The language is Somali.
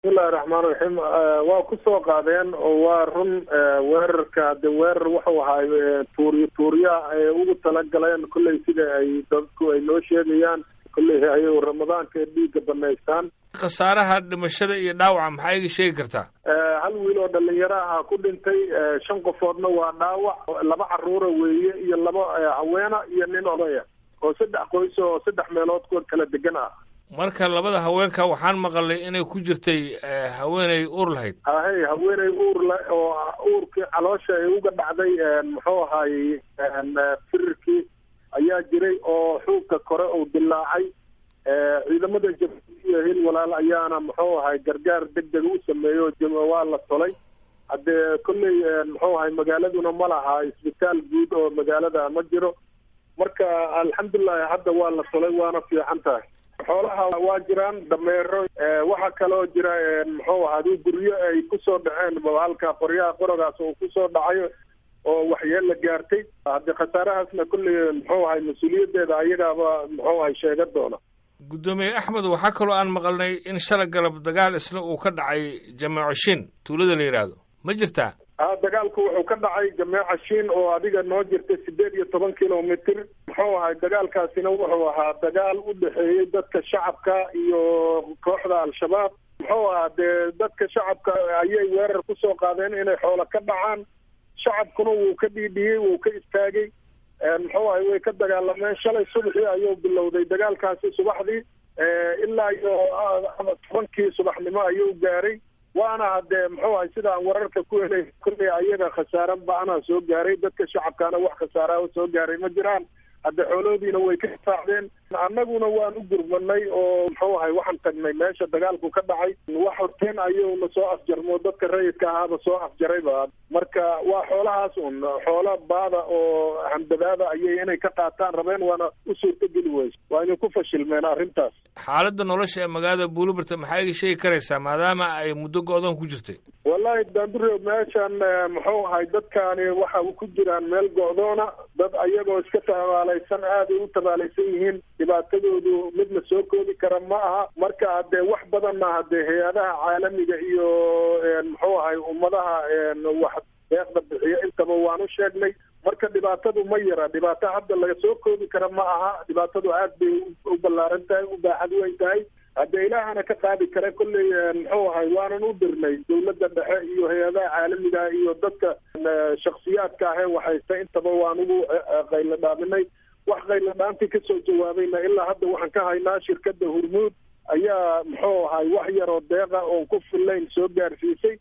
bismillahi raxmaan raxiim waa kusoo qaadeen oo waa run weerarka de weerar wuxuu ahaay tuuriyo tuuriyaha ay ugu talagaleen kolley sida ay dadku ay noo sheegayaan kolley ay ramadaanka dhiigga banaystaan khasaaraha dhimashada iyo dhaawaca maxaa iga sheegi kartaa hal wiil oo dhalinyaro aha ku dhintay shan qofoodna waa dhaawac laba caruura weeye iyo laba haweena iyo nin odaya oo saddex qoys oo saddex meelood ku kala degan ah marka labada haweenka waxaan maqalay inay ku jirtay haweeney uur lahayd ahey haweeney uur le oo uurkii caloosha ay uga dhacday muxuu ahaayey firirkii ayaa jiray oo xuubka kore uu dilaacay ciidamada jabuuti iyo hil walaal ayaana muxuu ahay gargaar deg deg u sameeyo waa la tolay haddee kolley muxuu ahay magaaladuna ma laha isbitaal guud oo magaalada ma jiro marka alxamdulilahi hadda waa la tolay waana fiican tahay xoolaha waa jiraan dameero waxaa kaloo jira muxuu ahadi guryo ay kusoo dhaceen halka qoryaha qorogaas uu kusoo dhacayo oo waxyeella gaartay haddii khasaarahaasna kolley muxuu ahay mas-uuliyaddeeda ayagaaba muxuu ahay sheega doona guddoomiye axmed waxaa kaloo aan maqalnay in shala galab dagaal isna uu ka dhacay jameeco shin tuulada la yidhaahdo ma jirtaa a dagaalku wuxuu ka dhacay jameeca shiin oo adiga noo jirta sideed iyo toban kilomitr muxuu ahay dagaalkaasina wuxuu ahaa dagaal u dhexeeyey dadka shacabka iyo kooxda al-shabaab muxuu ahaa dee dadka shacabka ayay weerar kusoo qaadeen inay xoolo ka dhacaan shacabkuna wuu ka dhiidhiyey wuu ka istaagay muxuu ahay way ka dagaalameen shalay subaxii ayuu bilowday dagaalkaasi subaxdii ilaa iyo tobankii subaxnimo ayuu gaaray waana haddee muxuu ahay sida aan wararka ku helay kulley ayaga khasaare ba-anaa soo gaaray dadka shacabkaana wax khasaaraha soo gaaray ma jiraan hadde xooloodiina way ka saacdeen annaguna waan u gurmanay oo muxuu ahay waxaan tagnay meesha dagaalku ka dhacay wax horteen ayuuna soo afjarmo dadka rayidka ahaaba soo afjarayba marka waa xoolahaas un xoolo baada oo handadaada ayay inay ka qaataan rabeen waana u suurtogeli weyse waa inay ku fashilmeen arrintaas xaaladda nolosha ee magaalada buulibarta maxaa iga sheegi karaysaa maadaama ay muddo go-doon ku jirtay wallahi daandure meeshan muxuu ahay dadkaani waxa ku jiraan meel go-doona dad ayagoo iska tabaalaysan aaday u tabaalaysan yihiin dhibaatadoodu mid la soo koodi kara ma aha marka haddee wax badanna haddee hay-adaha caalamiga iyo muxuu ahay ummadaha wax deeqda bixiyo intaba waan u sheegnay marka dhibaatadu ma yara dhibaato hadda laga soo koodi kara ma aha dhibaatadu aad bay u ballaaran tahay u baaxad weyn tahay haddee ilaahana ka qaadi kara kolley muxuu ahay waanan u dirnay dawladda dhexe iyo hay-adaha caalamiga iyo dadka shaksiyaadka ahee waxaysta intaba waan ugu qaylo dhaaminay wax qaylo dhaantii kasoo jawaabayna ilaa hadda waxaan ka haynaa shirkadda hurmuud ayaa muxuu ahay wax yaroo deeqa oon ku fillayn soo gaarsiisay